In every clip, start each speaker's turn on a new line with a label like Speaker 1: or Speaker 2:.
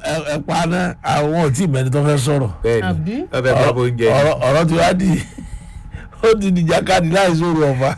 Speaker 1: ẹ- ẹ pa náà àwọn ò tí ì mẹ́ni tó fẹ́ sọ̀rọ̀
Speaker 2: bẹ́ẹ̀ni
Speaker 3: Àbí?
Speaker 2: ọbẹ̀ bá bó ń jẹ
Speaker 1: ọ̀rọ̀ ọ̀rọ̀ tí wàá di ó di nìjàkadì láì sóru ọ̀fà.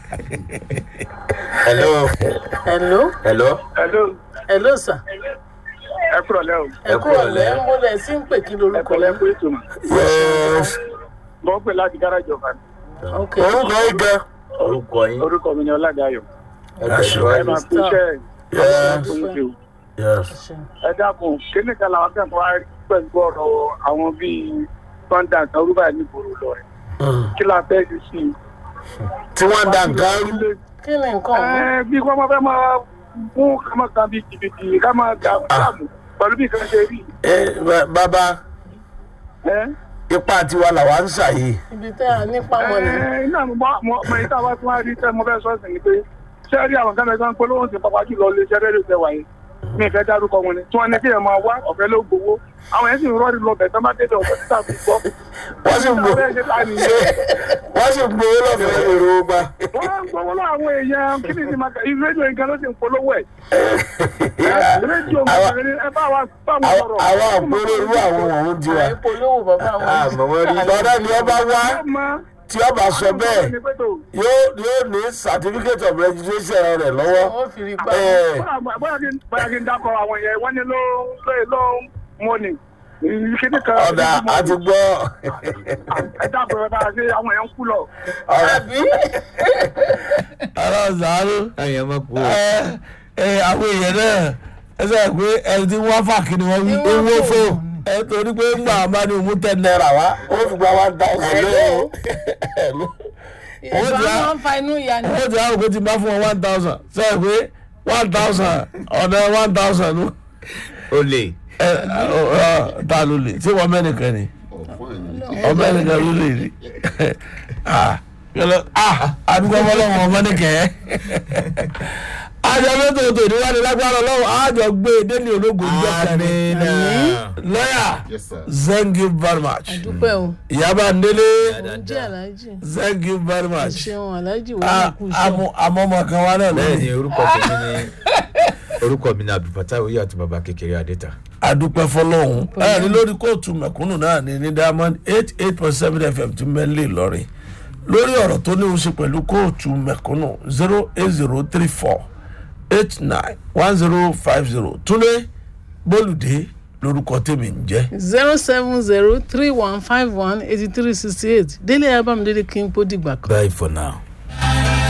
Speaker 2: hello
Speaker 3: hello
Speaker 2: hello
Speaker 4: Hello,
Speaker 3: hello sir
Speaker 4: ẹ kúrọ̀ lẹ́ o.
Speaker 3: ẹ kúrò lẹ́ ń bọ́lẹ̀ sí ń pè kí
Speaker 4: Ẹ
Speaker 3: lorúkọ
Speaker 4: kọ́ lẹ́
Speaker 3: yín
Speaker 4: kó ètò mọ̀.
Speaker 1: Yes.
Speaker 4: Mo ń pè láti gáràjì ọ̀fà.
Speaker 3: ok
Speaker 1: orúkọ yìí gan.
Speaker 2: orúkọ yín
Speaker 4: Orúkọ mi ni Ọládàáyọ̀.
Speaker 2: ẹ
Speaker 1: Aṣọ.
Speaker 4: Ẹ
Speaker 2: tẹ̀síwájú
Speaker 4: máa fi iṣẹ́ ẹ̀
Speaker 1: Yes.
Speaker 4: tó ń ṣe o.
Speaker 1: Yes.
Speaker 3: ṣeun.
Speaker 4: Ẹ dákun, kíní kan làwọn akẹ́kọ̀ọ́ wá rí pẹ̀lú ọ̀rọ̀ àwọn bíi Sọ́ńdà kan orúbà ní ìgboro lọ rẹ̀. Kí la fẹ́ ṣe sí i?
Speaker 1: tí wọ́n da nǹkan rú.
Speaker 3: kí ni nǹkan ọ̀hún
Speaker 4: Ẹ bí wọ́n máa fẹ́ máa mú kámọ́ kan bíi jìbìtì ká máa ga fúlàmù pẹ̀lú bí kan ṣe rí.
Speaker 1: ẹ bá- bàbá
Speaker 4: Ẹ
Speaker 1: ipa tiwa làwa ń ṣàyè.
Speaker 3: ibi tẹ́ a nípa wọn ni
Speaker 4: ẹ iná mi mọ mọ mọ ìta wá tí wọ́n rí tẹ́ mo fẹ́ sọ́ọ̀sì ni pé ṣé rí àwọn kan mẹ́ta ń polówó sí pápá jùlọ lè ṣẹ́ rẹ́díò tẹ́ wáyé mi ìfẹ́ dárúkọ wọn ni tí wọ́n ní kí ẹ máa wá ọ̀fẹ́ ló gbowó àwọn yẹn sì ń rọ́ọ̀rì lọ bẹ̀ tán bá dédé ọ̀fẹ́ títà fi gbọ́.
Speaker 1: wọ́n sì ń gbó
Speaker 4: Ìta fẹ́ ṣe ta nìyẹn.
Speaker 1: wọ́n sì ń gbowó lọ́fẹ̀ẹ́ èrò gba.
Speaker 4: wọ́n ń gbowó lọ àwọn èèyàn kí ni ti máa kà rédíò nǹkan ló ti ń polówó ẹ̀. rédíò nǹkan ni ẹ bá wa bá wọn sọ̀rọ̀.
Speaker 1: àwọn àpérò irú àwọn ọ̀hún ti wà.
Speaker 3: àìpolówó bàbá wọn
Speaker 2: àmọ́ wọ́n rí
Speaker 1: lọ́dọ̀ ni ọba wá
Speaker 4: Ẹ mọ
Speaker 1: tí ọba sọ bẹ́ẹ̀ yóò yóò ní certificate of registration rẹ̀ lọ́wọ́.
Speaker 3: wọ́n fi rí pa
Speaker 1: Ẹ,
Speaker 4: bóyá kí n bóyá kí n dákọ̀ àwọn yẹn wọ́n ní ló ló ló mọ́nì. kíní kan
Speaker 1: ọ̀dà àti gbọ́.
Speaker 4: ẹ dákọ̀ ẹ bá a ṣe àwọn yẹn ń kú lọ.
Speaker 3: àbí
Speaker 1: ọ̀rọ̀ zàárù
Speaker 2: àyàn máa kú
Speaker 1: ẹ ẹ àwọn èèyàn náà ẹ sọ pé ẹni tí wọ́n fà kí ni wọ́n wí
Speaker 3: Ní wọ́n
Speaker 1: owó
Speaker 3: fò.
Speaker 1: fò ẹ torí pé ńgbà wọn bá ní òun ten naira wá ó fi gba one thousand lóyún
Speaker 3: ìgbà wọn fa inú ìyá ni
Speaker 1: ó ti àwọn òkú ti bá fún wọn one thousand sọ pé one thousand ọ̀nà one thousand ló
Speaker 2: ó lè
Speaker 1: ẹ ọ ta ló lè tí wọ́n mẹ́nìkan ni ọmọ ẹnìkan ló lè rí ah yọlọ ah àdúgbò ọmọlọ́wọ́ ọmọ nìkẹ́ àjọ mẹ́tò tó níwájú lágbára ọlọ́wọ́ àjọ gbé délé ológun ìjọ kẹrin lọ́yà
Speaker 5: Yes, sir.
Speaker 1: thank you very much
Speaker 3: dúpẹ́ o
Speaker 1: ìyábà ndélé
Speaker 3: jẹ́ aláàjì
Speaker 1: thank you very much
Speaker 3: ṣeun aláàjì wọ́n
Speaker 1: Ah,
Speaker 3: kú iṣẹ́
Speaker 1: àmọ́ àmọ́ ọmọ kan wá náà
Speaker 2: bẹ́ẹ̀ ni
Speaker 1: lónìí
Speaker 2: orúkọ tèmi ni orúkọ mi ni abdulfatah oyè àti baba kékeré adéta
Speaker 1: adúpẹ́ fọlọ́hún ẹ ní lórí kóòtù mẹ̀kúnnù náà ní ní diamond eight eight point seven fm tí mẹ́lẹ̀ lọ́rin lórí ọ̀rọ̀ tó ní í ṣe pẹ̀lú kóòtù mẹ̀kúnnù zero eight zero three four eight nine one zero five zero túnde bólúdé lórúkọ tèmi ń jẹ́.
Speaker 3: zero seven zero three one five one eighty three sixty eight délé abamdélé kí n kó dìgbà kan.
Speaker 2: bye for now.